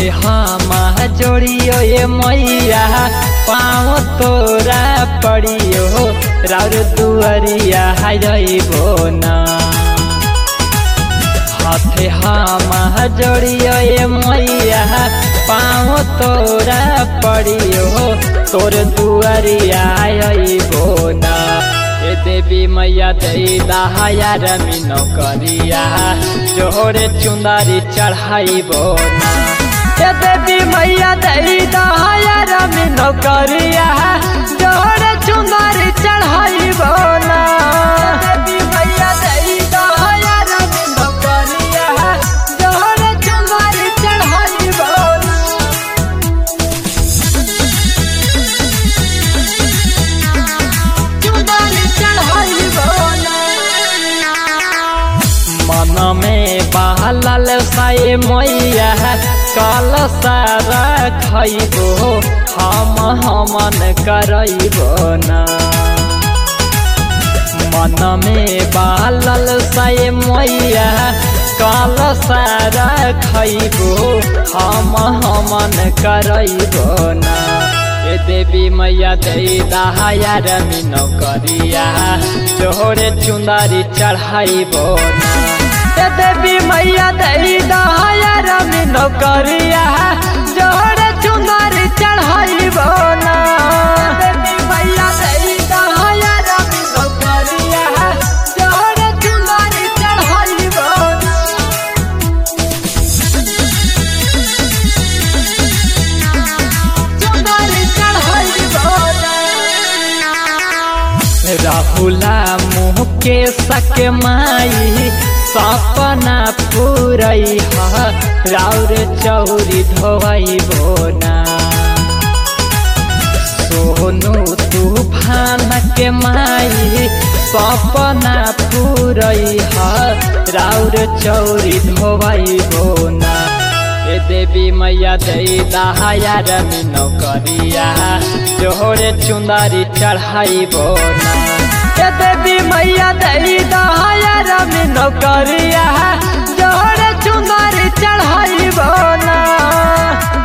हाथे हम जोड़ियो ये मैया पाँव तोरा पड़ियो राउर दुआरिया जइबो ना हाथे हम जोड़ियो ये मैया पाँव तोरा पड़ियो तोर दुआरिया अइबो ना ए देवी मैया दे दहाया रमीनो करिया जोरे चुंदारी चढ़ाइबो ना ए देवी मैया दे दहाया रमीनो करिया जोरे चुंदारी चढ़ाइबो ना देवी मैया दे दहाया रमीनो करिया जोरे चुंदारी चढ़ाइबो ना चुंदारी चढ़ाइबो ना मन में बहलल साए मैया कल सारा खैबो हम हमन करैबो ना मन में बहलल साए मैया कल सारा खैबो हम हमन करैबो ना ए देवी मैया दे दहाया रमीनो करिया जोरे चुंदारी चढ़ाइबो ना ए देवी मैया दे दहाया रमीनो करिया जोरे चुंदारी चढ़ाइबो ना देवी मैया दे दहाया रमीनो करिया जोरे चुंदारी चढ़ाइबो ना चुंदारी चढ़ाइबो ना राहुला मुँह के सक माई सपना पूरई ह राउर चौरी धोई बोना सोनू तूफान के माई सपना पूरई ह राउर चौरी धोई बोना ए देवी मैया दे दहाया रमीनो करिया जोरे चुंदारी चढ़ाइबो ना ए देवी मैया दे दहाया रमीनो करिया जोरे चुंदारी चढ़ाइबो ना